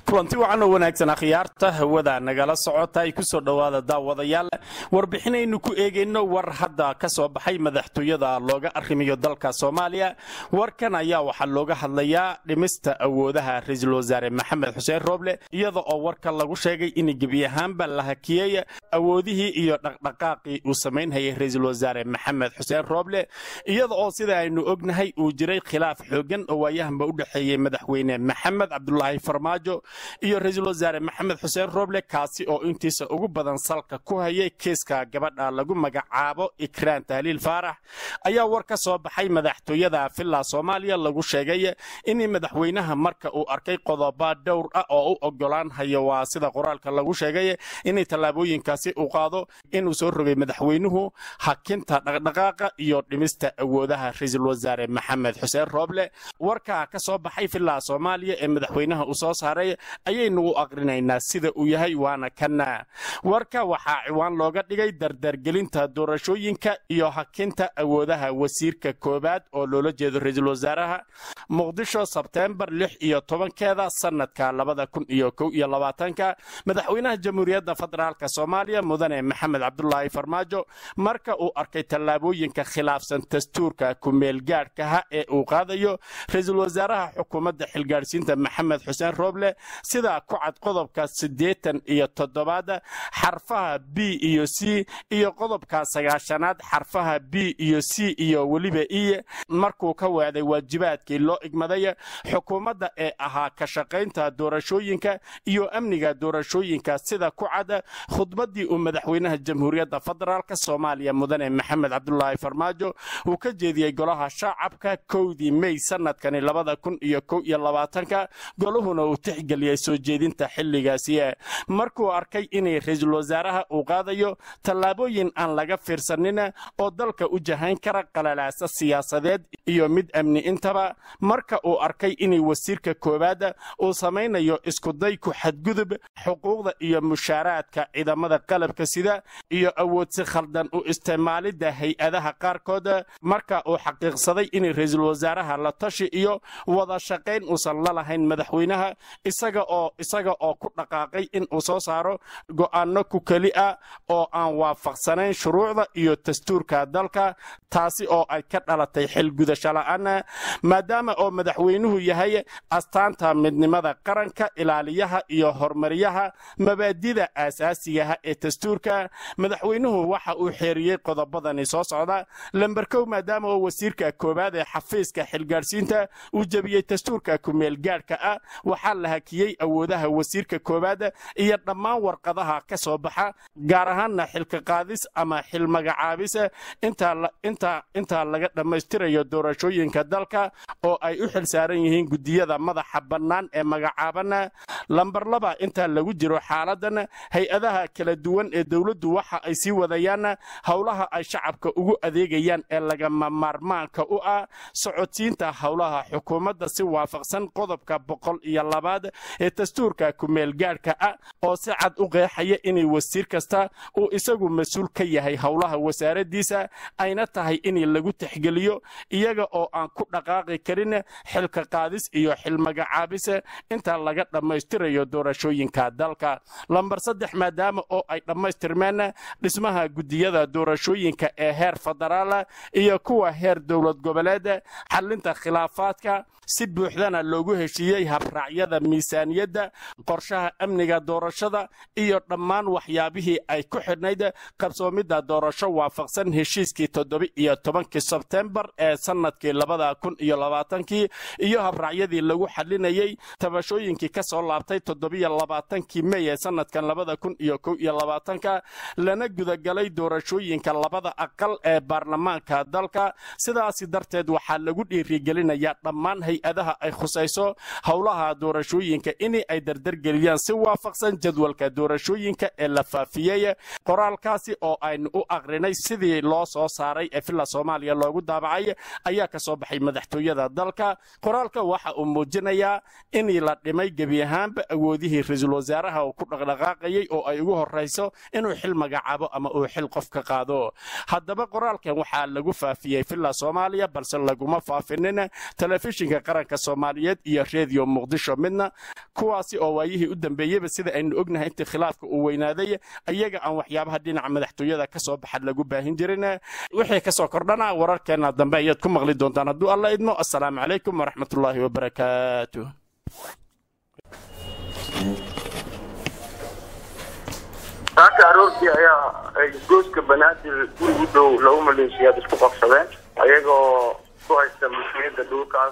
kulanti wacan oo wanaagsan akhyaarta hawada nagala socota ay kusoo dhowaada daawadayaal warbixinaynu ku eegayno war hadda ka soo baxay madaxtooyada looga arrimiyo dalka soomaaliya warkan ayaa waxaa looga hadlayaa dhimista awoodaha ra-iisul wasaare maxamed xuseen rooble iyada oo warka lagu sheegay in gebi ahaanba la hakiyey awoodihii iyo dhaqdhaqaaqii uu samaynhayay ra-iisul wasaare maxamed xuseen rooble iyada oo sida aynu ognahay uu jiray khilaaf xoogan oo waayahanba u dhexeeyey madaxweyne maxamed cabdulaahi farmaajo iyo ra-iisul wasaare maxamed xuseen rooble kaasi oo intiisa ugu badan salka ku hayay kiiska gabadha lagu magacaabo ikraan tahliil faarax ayaa war ka soo baxay madaxtooyada villa soomaaliya lagu sheegay in madaxweynaha marka uu arkay qodoba dhowr ah oo u ogolaan hayo waa sida qoraalka lagu sheegay inay tallaabooyinkaasi u qaado inuu soo rogay madaxweynuhu hakinta dhaqdhaqaaqa iyo dhimista awoodaha ra-iisul wasaare maxamed xuseen rooble warka ka soo baxay villa soomaaliya ee madaxweynaha uu soo saaray ayaynu u aqrinaynaa sida uu yahay waana kana warka waxaa ciwaan looga dhigay dardargelinta doorashooyinka iyo hakinta awoodaha wasiirka koowaad oo loola jeedo ra-iisul wasaaraha muqdisho sebteembar lix iyo tobankeeda sanadka labada kun iyo kow iyo labaatanka madaxweynaha jamhuuriyadda federaalka soomaaliya mudane maxamed cabdulaahi farmaajo marka uu arkay tallaabooyinka khilaafsan dastuurka kumeelgaadhkaha ee uu qaadayo ra-iisul wasaaraha xukuumadda xilgaadhsiinta maxamed xuseen rooble sida ku cad qodobka siddeetan iyo toddobaad xarfaha b iyo c iyo qodobka sagaashanaad xarfaha b iyo c iyo weliba i markuu ka weeday waajibaadkii loo igmaday xukuumadda ee ahaa ka shaqaynta doorashooyinka iyo amniga doorashooyinka sida ku cad khudbaddii uu madaxweynaha jamhuuriyadda federaalk soomaaliya mudane maxamed cabdulaahi farmaajo uu ka jeediyey golaha shacabka kowdii mey sanadkani labada kun iyo kow iyo labaatanka goluhuna uu tixgeliyey soo jeedinta xilligaasi markuu arkay inay ra-iisul wasaaraha uu qaadayo tallaabooyin aan laga fiirsanin oo dalka u jahayn kara qalalaasa siyaasadeed iyo mid amni intaba marka uu arkay inay wasiirka koowaad uu samaynayo iskuday ku xadgudub xuquuqda iyo mushaaraadka ciidamada qalabka sida iyo awoodsi khaldan u isticmaalidda hay-adaha qaarkood marka uu xaqiiqsaday inay ra-iisul wasaaraha la tashi iyo wada shaqayn uusan la lahayn madaxweynaha isaga oo isaga oo ku dhaqaaqay in uu soo saaro go'aano ku keli ah oo aan waafaqsanayn shuruucda iyo dastuurka dalka taasi oo ay ka dhalatay xilgudasho la'aan maadaama oo madaxweynuhu yahay astaanta midnimada qaranka ilaaliyaha iyo horumariyaha mabaadida aasaasigaha ee dastuurka madaxweynuhu waxa uu xeeriyey qodobadani soo socda lamber kow maadaama oo wasiirka koowaad ee xafiiska xilgaadhsiinta uu jebiyey dastuurka kumeelgaadhka ah waxaa la hakiyey awoodaha wasiirka koowaad iyo dhammaan warqadaha ka soo baxa gaar ahaanna xilka qaadis ama xil magacaabis intaa laga dhammaystirayo doorashooyinka dalka oo ay u xil saaran yihiin gudiyada madaxa bannaan ee magacaaban lambar laba intaa lagu jiro xaaladan hay-adaha kala duwan ee dowladdu waxa ay sii wadayaan howlaha ay shacabka ugu adeegayaan ee lagama maarmaanka u ah socodsiinta howlaha xukuumadda si waafaqsan qodobka boqol iyo labaad ee dastuurka kumeelgaadhka ah oo si cad u qeexaya inay wasiir kasta uu isagu mas-uul ka yahay howlaha wasaaradiisa ayna tahay in lagu tixgeliyo iyaga oo aan ku dhaqaaqi karin xilka qaadis iyo xil magacaabis inta laga dhammaystirayo doorashooyinka dalka lambar saddex maadaama oo ay dhammaystirmeen dhismaha gudiyada doorashooyinka ee heer federaal iyo kuwa heer dowlad goboleed xalinta khilaafaadka si buuxdana loogu heshiiyey habraacyada miisaaniyadda qorshaha amniga doorashada iyo dhammaan waxyaabihii ay ku xidhnayd qabsoomidda doorasho waafaqsan heshiiskii toddoba-iyo tobankii sebtembar ee sanadkii labada kun iyo labaatankii iyo habraacyadii lagu xalinayey tabashooyinkii ka soo laabtay toddobiyo labaatankii mey ee sanadkan labada kun iyo kow iyo labaatanka lana gudagalay doorashooyinka labada aqal ee baarlamaanka dalka sidaasi darteed waxaa lagu dhiirigelinayaa dhammaan hay-adaha ay khusayso howlaha doorashooyinka in ay dardargeliyaan si waafaqsan jadwalka doorashooyinka ee la faafiyey qoraalkaasi oo aynu u aqrinay sidii loo soo saaray ee villa soomaaliya loogu daabacay ayaa ka soo baxay madaxtooyada dalka qoraalka waxa uu muujinayaa in la dhimay gebi ahaanba awoodihii ra-iisul wasaaraha uu ku dhaqdhaqaaqayay oo ay ugu horrayso inuu xil magacaabo ama uu xil qof ka qaado haddaba qoraalkan waxaa lagu faafiyey villa soomaaliya balse laguma faafinin telefishinka qaranka soomaaliyeed iyo redio muqdisho midna kuwaasi oo waayihii u dambeeyeyba sida aynu ognahay intii khilaafka uu weynaaday ayaga aan waxyaabaha dhinaca madaxtooyada ka soo baxa lagu baahin jirin wixii kasoo kordhana wararkeena dambe ayaad ku maqli doontaan hadduu alla idmo assalaamu calaykum waraxmatullaahi wabarakaatu saaka aroortii ayaa ay gooska banaadir guri u dhow laba maleeshiyaad isku qabsadeen ayagoo ku haysta mas-uuliyadda dhulkaas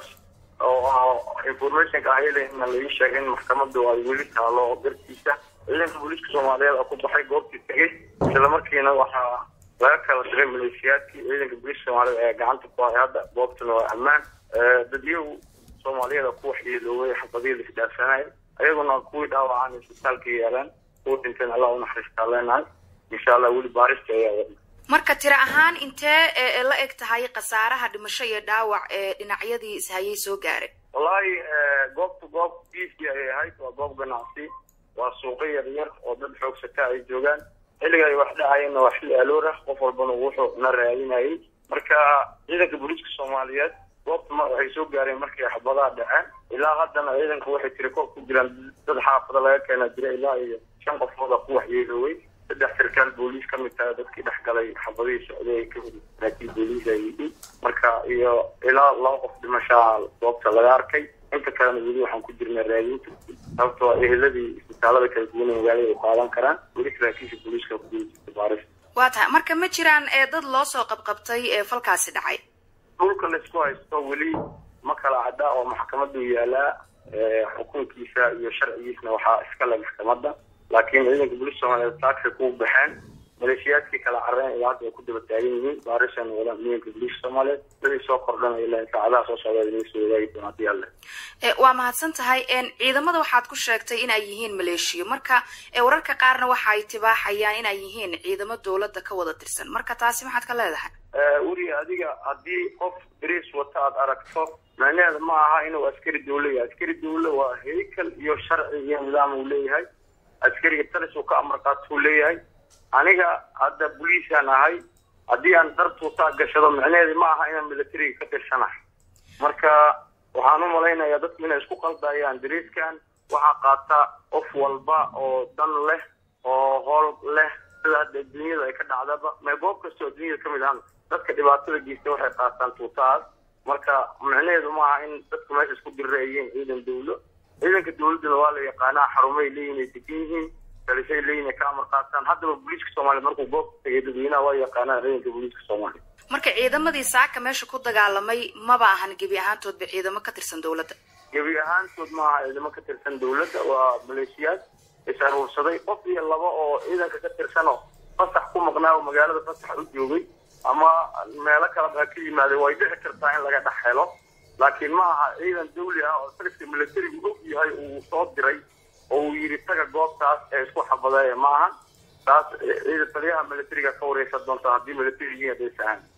oo informationka ayalena laii sheegay in maxkamadu ay weli taalo dartiisa ciidanka booliiska soomaaliyeed oo ku baxay goobtii tegey isla markiina waxaa laga kala diray maleeshiyaadkii ciidanka booliiska soomaaliyeed ayaa gacanta ku hay hadda goobtuna waa ammaan dadyow soomaaliyeed ku waxyeelooway xabadihii laisdhaafsanayay ayaguna kuwii dhaawacaan isbitaalka yeeleen kuwa dhinteen allah u naxariistaa leenahay insha allah weli baarista ayaa wadna marka tiro ahaan intee la eg tahay khasaaraha dhimasho iyo dhaawac ee dhinacyadii ishayay soo gaaray wallaahi goobta goob biiskii ayay ahayd waa goob ganacsi waa suuqo yar yar oo dad xoogsata ay joogaan xilliga ay wax dhacayeenna waa xilli aloor ah qof walbana wuxuu na raadinayay marka ciidanka booliiska soomaaliyeed goobta waxay soo gaareen markay xabadaha dhaceen ilaa haddana ciidanka waxay tiri koob ku jiraan dad xaafada laga keena jira ilaa iyo shan qofooda ku waxyeelooway saddex sarkaal booliis ka mid tahay dadkii dhex galay xabadihii socday ay ka hudi saraakiil booliis ay yihiin marka iyo ilaa laba qof dhimashaa goobta laga arkay inta kalena weli waxaan ku jirnaa raadinta sababtoo eheladii isbitaalada kala duwan ee magaalada ay qaadan karaan weli saraakiisha booliiska ku jirta baaris waa tahay marka ma jiraan dad loo soo qabqabtay ee falkaasi dhacay dhulka laisku haysto weli ma kala cadda oo maxkamadu yaalaa xukunkiisa iyo sharcigiisna waxaa iskale maxkamadda laakiin ciidanka booliiska soomaaliyeed taagsi ku baxeen maleeshiyaadkii kala carreen ilaa hadda ay ku daba taagan yihiin baarishan wadaan ciidanka booliiska soomaaliyeed dadii soo kordhanaya ilaa saacadaha soo socda inay soo wadaagi doona haddii alle waa mahadsan tahay ciidamada waxaad ku sheegtay in ay yihiin maleeshiyo marka wararka qaarna waxa ay tibaaxayaan in ay yihiin ciidamo dowladda ka wada tirsan marka taasi maxaad ka leedahay weli adiga haddii qof dariis wata aada aragto macnaheeda ma aha inuu askari dawle yahay askari dawle waa heykal iyo sharci iyo nidaam uu leeyahay askariga taris uu ka amar qaatuu leeyahay aniga hadda boliisaan ahay haddii aan dar tuutaa gashado macnaheedi ma aha inaan militariga ka tirsanahay marka waxaan u malaynayaa dadku inay isku qaldayaan dariiskan waxaa qaata qof walba oo dan leh oo hool leh sida hadda adduunyada ay ka dhacdaba mee goob kastoo adduunyada kamid ahaan dadka dhibaatada geysta waxay qaataan tuutahaas marka macnaheedu ma aha in dadku meesha isku dirreeyeen ciidan dawlo ciidanka dawladduna waa la yaqaanaa xarumay leeyihin ay degan yihiin talishay leeyihin ay ka amar qaataan haddaba booliiska soomaaliyeed markuu goobta tegay dadweynaha waa yaqaanaa ciidanka booliiska soomaaliyeed marka ciidamadii saaka meesha ku dagaalamay maba ahan gebi ahaantoodba ciidamo ka tirsan dawladda gebi ahaantood ma aha ciidamo ka tirsan dawladda waa maleeshiyaad is aruursaday qof iyo laba oo ciidanka ka tirsanoo fasax ku maqnaa oo magaalada fasax u joogay ama meelo kala baa ka yimaaday way dhici kartaa in laga dhex helo laakiin ma aha ciidan dawli ah oo sarifka militarigu og yahay uu soo diray oo uu yidhi taga goobtaas ee isku xabadeeya ma aha taas ciidan taliyaha militariga ka wareysan doonta haddii militarigiin hadaysa ahaan